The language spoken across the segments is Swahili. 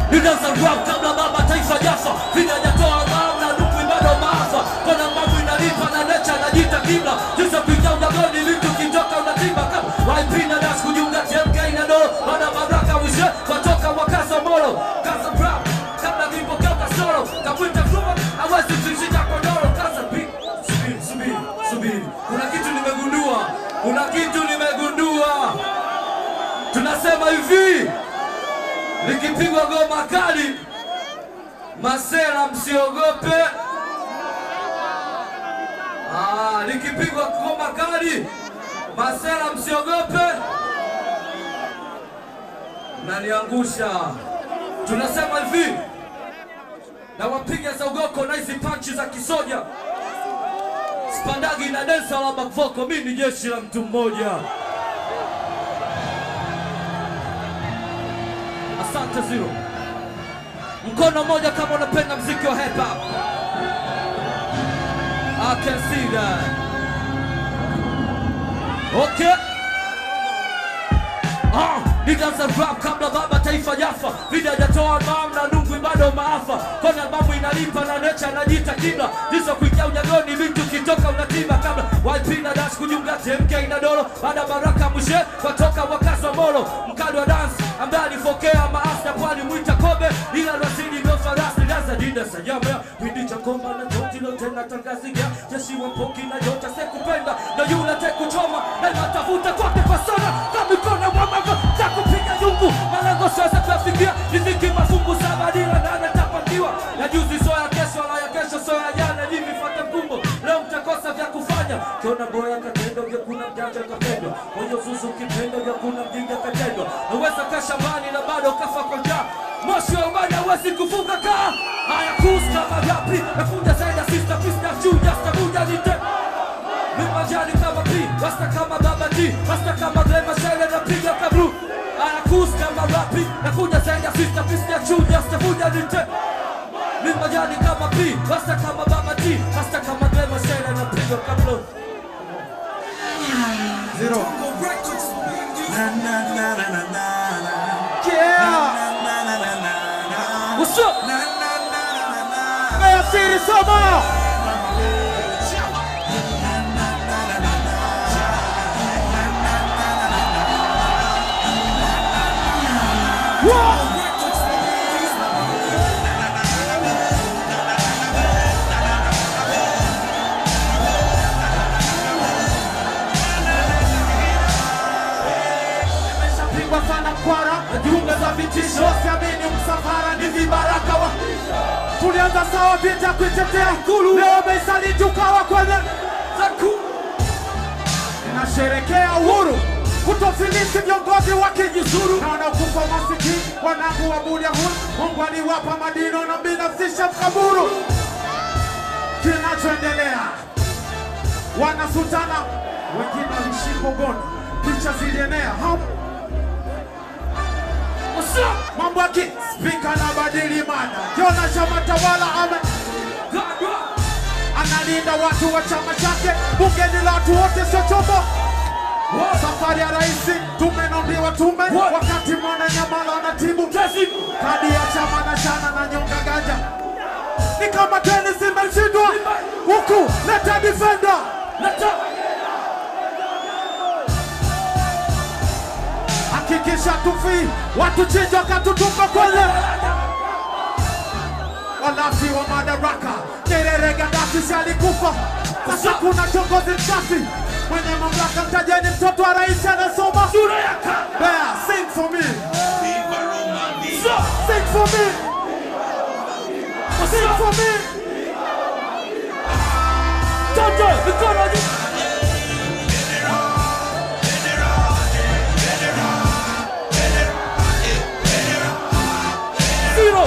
nilianza rap kabla baba taifa jafa vile hajatoa ngao na nukwi bado maafa kona mambo inalipa na necha najiita kibla tisa kuingia ujagoni vitu kitoka unatimba kama YP na das kujiunga TMK na do wana baraka wishe watoka wakaza moro kaza rap kabla vipokea kasoro kakwita kuma hawezi kushika kodoro kaza beat subiri subiri subiri kuna kitu nimegundua kuna kitu nimegundua tunasema hivi likipigwa goma kali masela msiogope Ah, likipigwa goma kali masela msiogope naniangusha tunasema hivi na wapiga za ugoko na hizi panchi za kisoja spandagi na densa la bakvoko mi ni jeshi la mtu mmoja asante zero mkono mmoja kama unapenda mziki wa hip hop I can see that okay Ah, nilianza rap kabla baba taifa jafa video hajatoa albamu na nungwi bado maafa kona albamu inalipa na necha anajiita kibla ndizo kuingia unyagoni vitu kitoka unatima kabla YP na das kujiunga TMK na dolo baada baraka mwishe watoka wakaswa molo mkali wa dance ambaye alifokea maasta pwani mwita kobe ila rasili ndio farasi laza dida sajama pindi cha komba na joti lo tena tangaziga jeshi wa mpoki na jota sekupenda na yule tekuchoma na natafuta kwake kwa sana kama mikono mwamago takupiga yungu malengo siweza kuyafikia riziki mafungu saba dila nane tapangiwa na juzi soya kesho la ya kesho soya jana hivi fata mkumbo leo mtakosa vya kufanya kiona boya katendo vya kuna mjanja kapendwa moyo zuzu kipendo vya kuna mjinga katendwa naweza kaa shambani na bado kafa kwa njaa moshi wa umani hawezi kufunga kaa haya kusta magapi nakuja zaida sista pista juu jasta kuja nite Mimajani kama P, rasta kama Baba G, rasta kama Glema Shele napiga kablu. Anakus kama rapi, nakuja zaidi ya sister pista ya chuja, sitavuja nite. Mimajani kama P, rasta kama Baba G, rasta kama Glema Shele napiga kablu. Zero. What's up? Mbeya City Soma. Nimeshapigwa sana mkwara, Najiunga za vitisho, siamini msafara ni vibaraka wa tulianza sawa vita kuitetea ikulu, leo meisaliti ukawa kwenye zaku. nasherekea uhuru kutofilisi viongozi wakijizuru na wanaokufa masikini wanangu wa Bulyahuni. Mungu aliwapa madino na binafsisha mkaburu. Kinachoendelea wanasutana, wengine walishikwa ngono, picha zilienea hapo What's up? mambo yaki spika na badili mada, kiona chama tawala ame God, rock. analinda watu wa chama chake, bunge ni la watu wote, sio chombo What? Safari ya rais tumenondiwa tume, What? wakati mwana nyamala anatibu Kesi. kadi ya chama na chana na nyonga ganja, ni kama tenisi imeshindwa huku, leta defender Leta. hakikisha tufi watu chinja wakatutupa kwenye walafi wa madaraka. Nyerere Gaddafi si alikufa, sasa kuna kiongozi msafi mwenye mamlaka. Mtajeni mtoto wa rais anasoma Sura yaka. Bear, sing for me, Stop. sing for me, sing for me. Toto, mikono juu. Zero.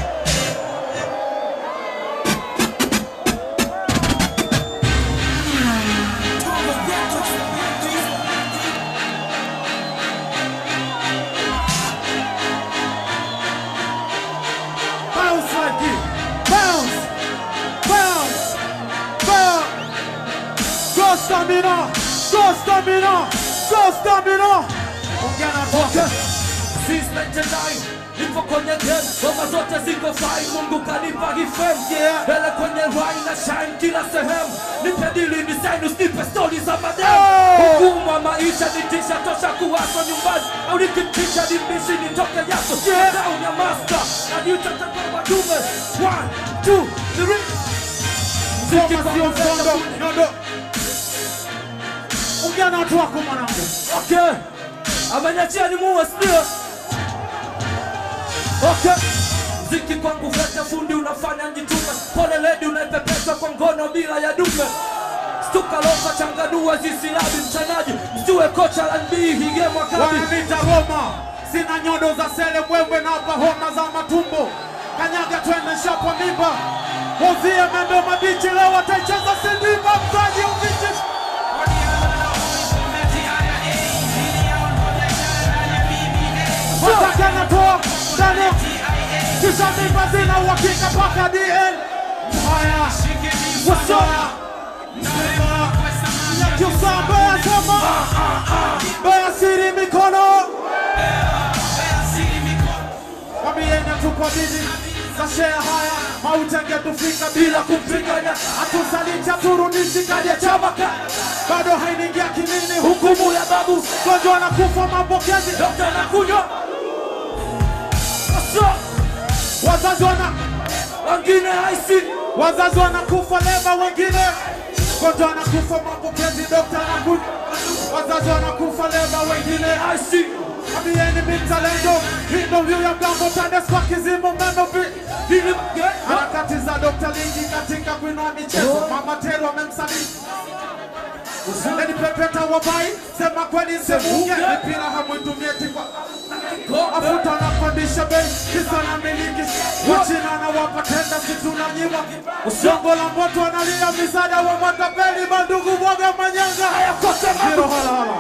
Bounce like it, bounce, bounce, bounce. Go stamina, go stamina, go stamina. Ongea na boke. Since 99 nipo kwenye game ngoma zote ziko fine mungu kanipa hifem Yeah. mbele kwenye rhyme na shine kila sehemu nipe dili design usinipe stori za madem Oh. hukumu wa maisha nitisha tosha kuwaswa nyumbani au nikitisha nimbishi nitoke yaso Yeah. down ya master najiutataka wadume one two three Mziki Ngoma sio kwangu msondo, nyondo. Ongea na watu wako mwanangu. Okay. Ameniachia ni muue sio? Okay. Mziki kwangu vete fundi unafanya njitume. Pole lady unaipepesa kwa ngono bila ya dume. Stuka lofa changanua zisilabi mchanaji. Mjue kocha la NBA hige mwakabi. Wananiita Roma, sina nyodo za sele mbwembwe na hapa homa za matumbo. Kanyaga twende shapa mimba, wazie membe mabichi, leo wataicheza sindimba, mtaji uvichi wataka natoa ndani, kisha mimba zina uhakika mpaka DN. Haya, what's up? Nyakyusa Mbeya sema, Mbeya siri mikono Mwambieni tuko bidi za shea haya mautenge tufika bila kumpigania hatusaliti haturudishi kadi ya chama ka- bado hainiingia kimini Hukumu ya babu. gonjwa na kufa mapokezi Dokta nakunywa. Aso. wazazi wana Wengine haisi. wazazi wanakufa leba wengine gonjwa wanakufa mapokezi dokta anakuja wazazi wanakufa leba wengine Haisi. Ambieni mitalendo hindo vyu ya mgambo TANESCO kizimu meno vi Hili. harakati za Dr. Lingi katika kuinua michezo. Mama Teru amemsaliti Usendeni pepeta wabai, sema kweli semunge mipira hamwitumie tikwa afuta na pandisha bei kisa na miliki wachina na wapa tenda situnanyima usongo la moto analia misaada wa matapeli bandugu bwaga manyanga zero hala hala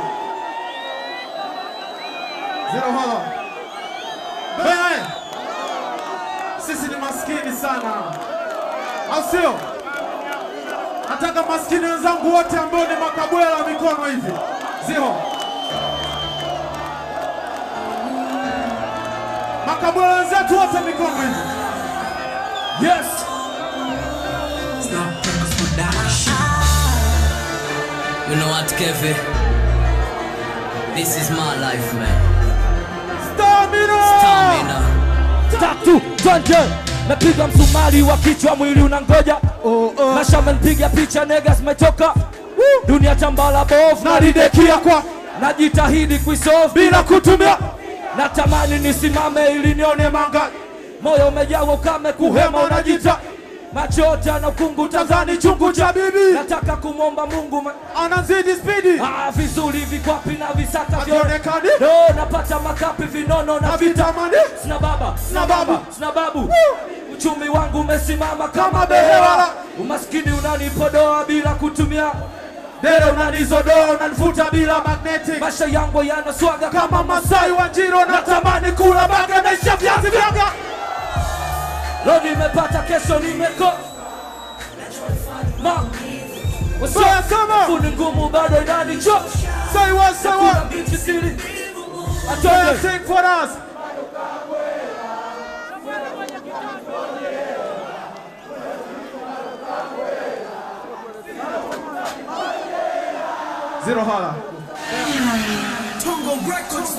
zero hala Bea, sisi ni maskini sana au sio? Nataka maskini wenzangu wote ambao ni makabwela mikono hivi zero makabwela wenzetu wote mikono hivi Yes. Snap Purpose Production. You know what, Kevin? This is my life, man. Stamina! Stamina. tatu twende napiga msumari wa kichwa mwili unangoja Oh, oh. nasha mpiga picha nega zimetoka dunia tambala bovu Nalidekia kwa najitahidi kuisolve bila kutumia natamani nisimame ili nione manga moyo umejawa ukame kuhema unajita macho yote ana ukungu tazani chungu cha bibi nataka kumwomba mungu ma- anazidi spidi ah, vizuri vikwapi na visaka vyote Havionekani. no, napata makapi vinono na na vita vitamani sina baba Sina baba. sina babu uchumi wangu umesimama kama Kama behewa behewa. umaskini unanipodoa bila kutumia dere unanizodoa unanifuta bila magnetic maisha yangu yanaswaga kama Masai wa Njiro natamani kula baga naisha viazi vyaga leo nimepata kesho nimeko ma Soya sama funi ngumu bado inanicho Say what, say kuna what bichi siri Soya atoke sing for us Zero hala Tongo Records.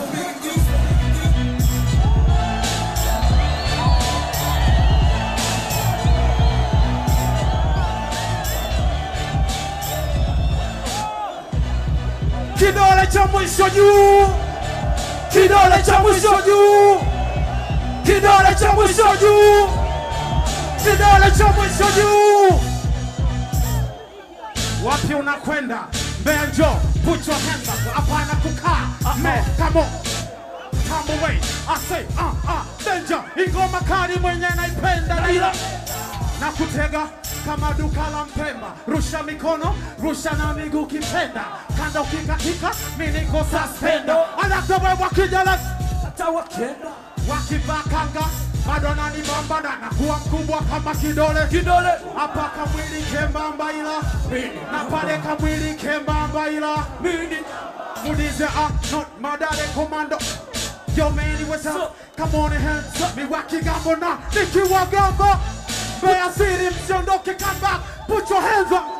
Kidole cha mwisho juu Kidole cha mwisho juu Kidole cha mwisho juu Kidole cha mwisho juu Wapi unakwenda? Mbeya njoo, put your hands up. Hapana kukaa. Me, come on. Come away. I say, uh, uh, danger. Ingoma kali mwenye naipenda ila na kutega kama duka la Mpemba. Rusha mikono, rusha na miguu kipenda. Kanda ukikatika, mimi niko suspenda. Anatoboa wakijala hata wakenda wakivaa kanga bado ananibamba na nakuwa mkubwa kama kidole kidole hapa kamwili kembamba ila na pale kamwili kembamba ila mini Mudize ah not madare komando Yo man, what's So- up? Come on and hands Mi wakigambo na nikiwa gambo Mbeya City msiondoke come back Put your hands up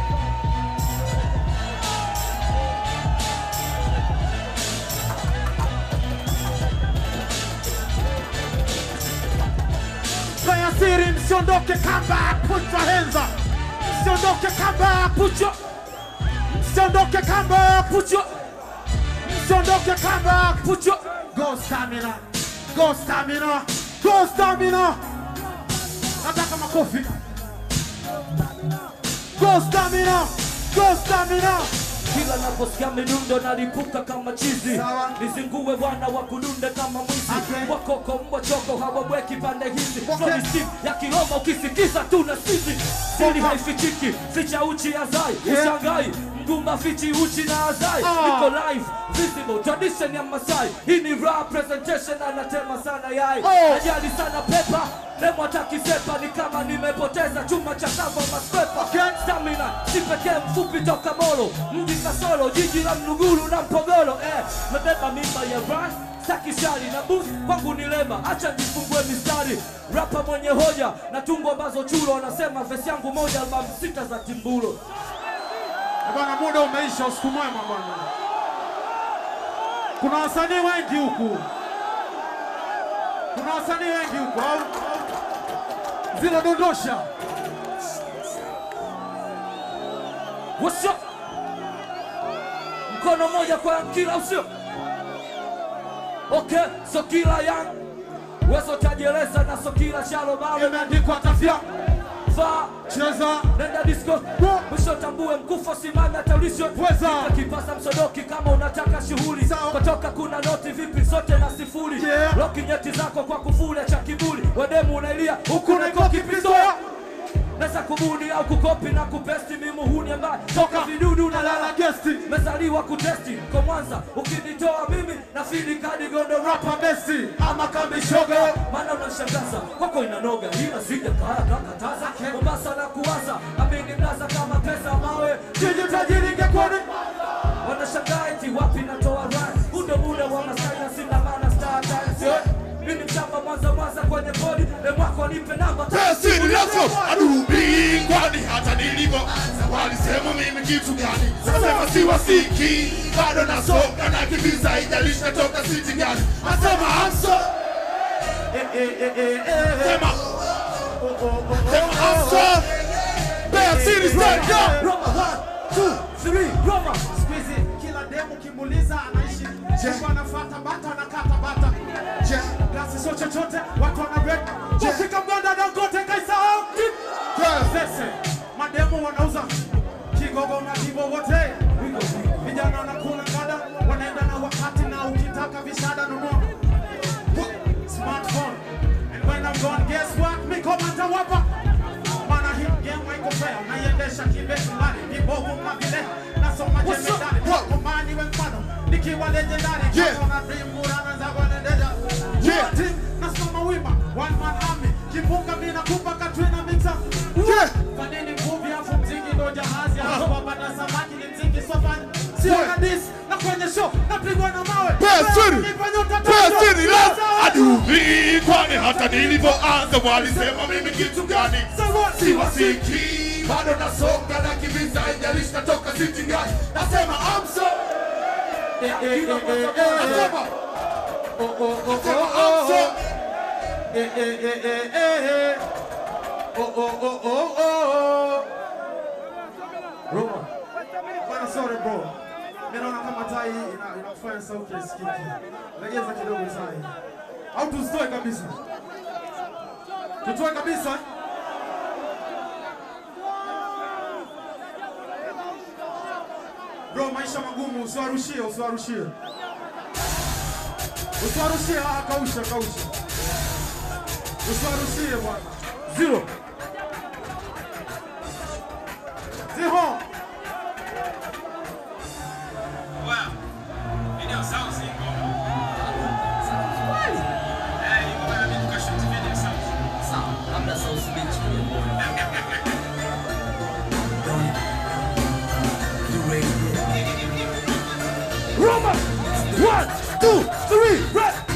Mbeya City msiondoke come back Put your hands up Msiondoke come back Put your, Msiondoke come back put your, Msiondoke come back put your. Go stamina, go stamina, go stamina. Nataka makofi. Go stamina, go stamina. Kila naposikia midundo nalipuka kama chizi, Sawa. nizingue bwana wa kudunde kama mwizi Okay. wakoko mbwa choko hawabweki pande hizi Okay. Floni steam ya Kiroma ukisikiza tu na sizi siri Okay. haifichiki ficha uchi azai Yeah. ushangai mgumba fichi uchi na azai Ah. niko live visible tradition ya Masai hii ni rap presentation anatema sana yai Oh. najali sana pepa demo atakisepa ni kama nimepoteza chuma cha kava maspepa Okay. stamina si pekee mfupi toka molo mji kasolo jiji la mnuguru na mpogolo eh, mebeba mimba ya ras sakishari na bus kwangu ni lema acha nifungue mistari rapa mwenye hoja na tungo ambazo chulo wanasema vesi yangu moja albamu sita za timbulo Eh, Bwana, muda umeisha, usiku mwema bwana. Kuna wasanii wengi huku, kuna wasanii wengi huku au zile dondosha. What's up? mkono moja kwa kila usio okay so kila yang wezo tajieleza na so kila shalo mawe Imeandikwa tafya, vaa cheza nenda disco mwisho tambue mkufa simama taulisho Weza. kipasa msodoki kama unataka shughuli Sawa. kutoka kuna noti vipi zote na sifuri Yeah. loki nyeti zako kwa kufuli cha kiburi wedemu unailia huku kuna naiko ikoki kipistoa pistola. nasa kubuni au kukopi na kupesti mimuhuni ambaye toka Toka. vidudu na Nalala lala gesti. mezaliwa kutesti kwa Mwanza ukinitoa mimi na fili kadi gondo rapa Rapa Messi ama kambi shoga maana unashangaza kwako inanoga ila sija kaya kakataza Mombasa na kuwaza amini mlaza kama pesa mawe jiji tajiri ingekuwa wanashangaa eti wapi natoa rai undo muda wa Masai na sina maana star times yeah. mimi mchamba Mwanza Mwanza kwenye bodi lemwako nipe namba Pesini leso adubi kwani hata nilivyoanza walisema mimi kitu gani? Nasema si wasiki bado nasoka na kibiza haijalishi natoka siti gani? Nasema amso Eh, eh, eh, eh, eh. sema Oh, oh, oh, oh, sema oh, amso Bear City stand up Roma one two three Roma Siku hizi kila demu kimuuliza anaishi Jengo anafuata bata anakata bata Je, glasi sio chochote watu wana break Wafika mganda Dangote kaisahau Sese, mademu wanauza kigogo na kibo wote Vijana wanakula ngada wanaenda na wakati na ukitaka vishada nunua Smartphone And when I'm gone guess what? Miko matawapa Mana hii game haiko fair Naiendesha kibesi mbali Vibovu mavile Nasoma What's up? jemedari What? Komani we mfano Nikiwa legendary Yeah. Kama na dream Murana za kuendelea Yeah. Team Nasimama wima One man army Kimbunga mina kupa Katrina mixer Yeah. Kwa nini nguvi afu mziki ndo jahazi Hapo wapata samaki ni mziki sofa Sio Yeah. na dis Na kwenye show Napigwa na mawe Bear City Nipa nyota Bear tano. City leso adubi kwani hata nilivyoanza walisema mimi kitu gani? Si wasiki bado nasoka na kibiza haijalishi natoka siti gani? Nasema amso Eh, eh, eh, eh, eh. nasema Oh, oh, oh, nasema oh, oh. amso Eh, eh, eh, eh, eh, eh. Oh, oh, oh, oh, oh. Roma. Bwana, sorry bro. Mimi naona kama tai ina- inakufanya sauti isikike. Legeza kidogo tai. Au tuzitoe kabisa. Tutoe kabisa. eh? Bro, maisha magumu, usiwarushie, usiwarushie. Usiwarushie, ah, kausha, kausha. Usiwarushie bwana. zero Ziho. Wow. Video sounds iko. Eh, iko bana mimi tukashoot video sounds. Sawa, labda South Beach kule bwana. You ready? Roma one two three red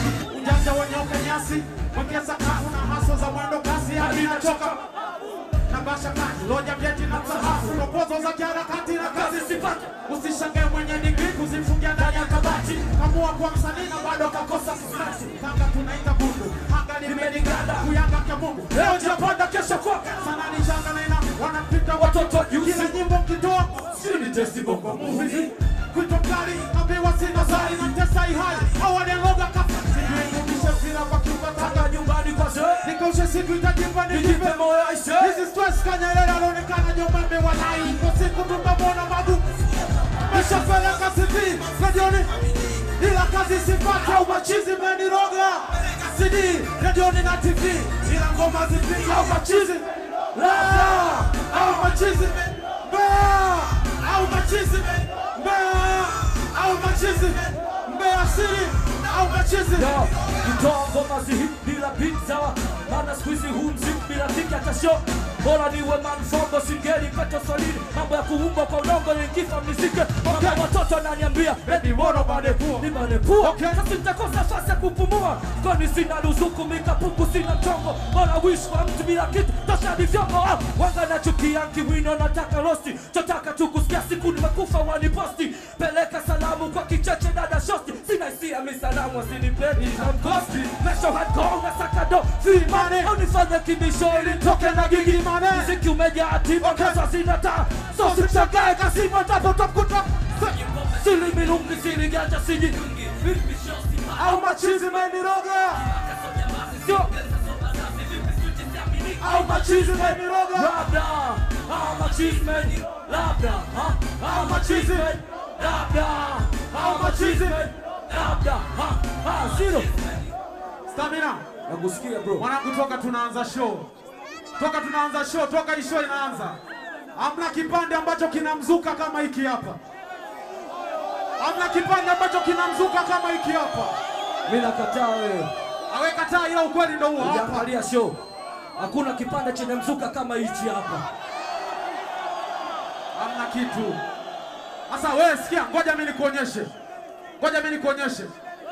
nipige sakafu na haso za mwendo kasi hadi nachoka na basha kati loja vyeti na msahafu proposal za kiharakati na kazi sipati usishangae mwenye digrii kuzifungia ndani ya kabati kamua kwa msanii na bado kakosa kisasi tanga tunaita bundu anga limeniganda kuyanga kya mungu leo japanda kesho kwaka sana ni changa na ina wanapita watoto juzi kila nyimbo mkitoa sini testi bongo movie kuitwa mkali ambiwa sina sari na mtesa ihali awalianoga kafa sijui kurudisha mpira kwa kiuka tanga nyumbani kwa zee nikaushe siku itajipa nijipe nijipe moyo aise Hizi stress kanyelele anaonekana nyuma amewalai Kwa siku tumemwona mabu Nishapeleka CV redioni ila kazi sipati au machizi meniroga CD redioni na TV ila ngoma zipigi au machizi la au machizi mbea au machizi mbea au machizi mbea siri au machizi Yo, kitoa ngoma zihi bila beat sawa maana siku hizi huu mziki bila tiki hata show bora niwe manfongo singeli peto solini mambo ya kuumbwa kwa udongo nikifa mnizike mama watoto ananiambia edi mono manepua ni manepua Okay. sasa nitakosa nafasi ya kupumua kwani sina ruzuku mikapuku sina mchongo bora wish kwa mtu bila kitu tosha ni vyombo ah, wanga nachukia kiwino nataka rosti chotaka tu kusikia siku nimekufa waniposti peleka salamu kwa kicheche dada shosti sina hisia misalamu asinipendi na mkosti mesho hardcore na sakado vimane au nifanye kibisho ili nitoke na gigi Mane. muziki umejaa tiba kasa sina taa so simshagae kasima tapotakuta sili milungi sili ganja siji au machizi meniroga sio au machizi meniroga labda au machismen labda ha? au machismen labda au machismen labda ha? ha? silo Stamina nakusikia bro mwanangu, toka tunaanza show, toka tunaanza show, toka hii show inaanza, hamna kipande ambacho kinamzuka kama hiki hapa, hamna kipande ambacho kinamzuka kama hiki hapa. mimi nakataa wewe Awe kataa, ila ukweli ndo huo hapa. ukiangalia show hakuna kipande chenye mzuka kama hichi hapa hamna kitu. Sasa wewe sikia, ngoja mimi nikuonyeshe, ngoja mimi nikuonyeshe.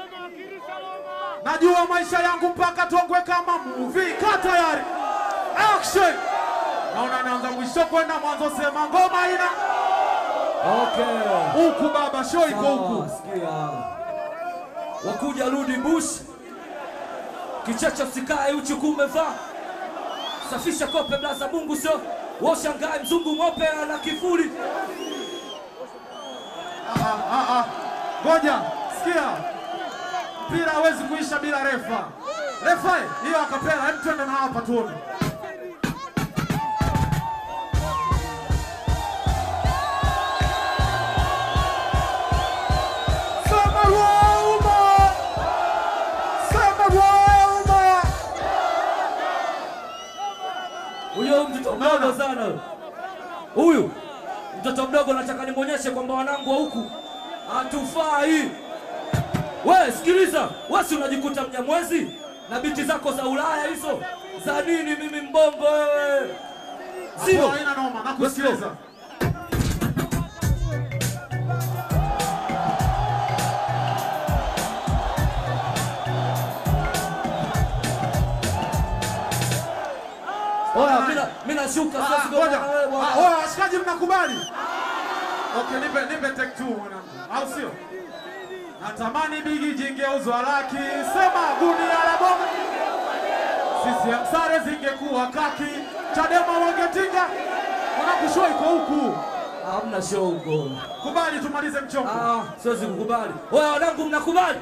Najua maisha yangu mpaka tongwe kama movie. Kaa tayari, action! Naona naanza mwisho kwenda mwanzo, sema ngoma ina okay huku baba, show iko huku. Sawa, sikia wakuja rudi bush kichecho sikae uchi kumevaa safisha kope blaza mungu sio washangae mzungu mope ana kifuri Ah, ah, ah. Ngoja, sikia, mpira hawezi kuisha bila refa. Refa hiyo akapela, hebu twende na hapa tuone. Sema Roma! Sema Roma! huyo mtoto mdogo sana huyo. huyu mtoto mdogo nataka nimwonyeshe kwamba wanangu wa huku hatufai we sikiliza we si unajikuta mnyamwezi na biti zako za ulaya hizo za nini mimi mbongo wewe zero Hapo haina noma, nakusikiliza. Oya, mina mina nashuka sasa Ah, sigoma ngoja. na wewe Ah, bwana. oya, washikaji mnakubali? Okay, nipe nipe take two mwanangu. Au sio? Natamani bigi jingeuzwa laki, sema gunia la bomu. CCM sare zingekuwa kaki, Chadema wangetinga. Mwanangu show iko huku. Hamna show huko. Kubali tumalize mchongo. Ah, siwezi kukubali. Oya wanangu mnakubali?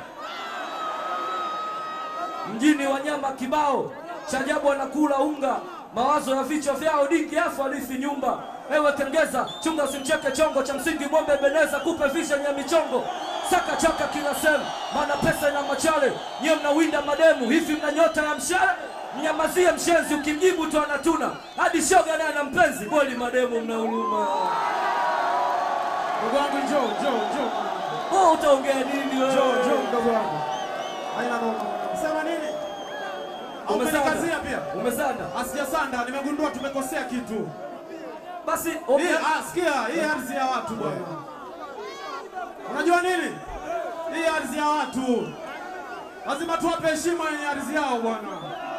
Mjini wanyama kibao, chajabu wanakula unga, mawazo ya vichwa vyao dingi afu alifi nyumba. Ewe kengeza, chunga usimcheke chongo cha msingi mwombe beneza kupe vision ya michongo. Saka chaka kila sehemu, maana pesa ina machale. Nyie mnawinda mademu, hivi mna nyota ya mshale? Mnyamazie mshenzi, ukimjibu tu anatuna. Hadi shoga naye ana mpenzi, kweli mademu mna huruma. Ndugu wangu njoo, njoo, njoo. Oh, utaongea nini wewe? Njoo, njoo mdogo wangu. Haina noma. Sema nini? Au Umesanda. umenikazia pia? Umesanda. Asijasanda, nimegundua tumekosea kitu. Basi Hii, ongea. ah, sikia, hii ardhi ya watu bwana. Unajua nini? Hii ardhi ya watu. Lazima tuwape heshima yenye ardhi yao bwana.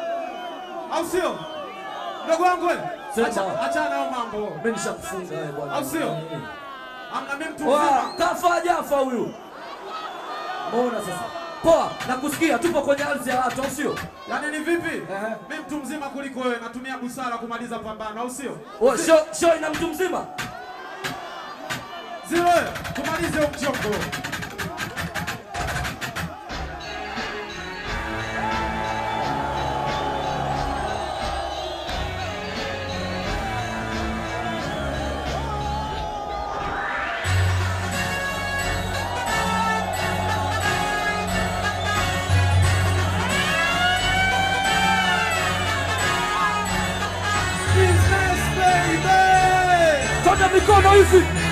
au sio? Mdogo wangu wewe, Sema. acha- achana nayo mambo, Mimi nishakufunga wewe bwana. au sio? Mm. Amna mimi mtu Oa, mzima. kafa jafa huyu. Mbona sasa? Poa, nakusikia tupo kwenye ardhi ya watu, au sio? Yaani ni vipi? Ehe. Mimi mtu mzima kuliko wewe, natumia busara kumaliza pambano, au sio? Oh, show, show ina mtu mzima. Zero, tumalize huu mchongo. Business baby! Kona mikono hivi.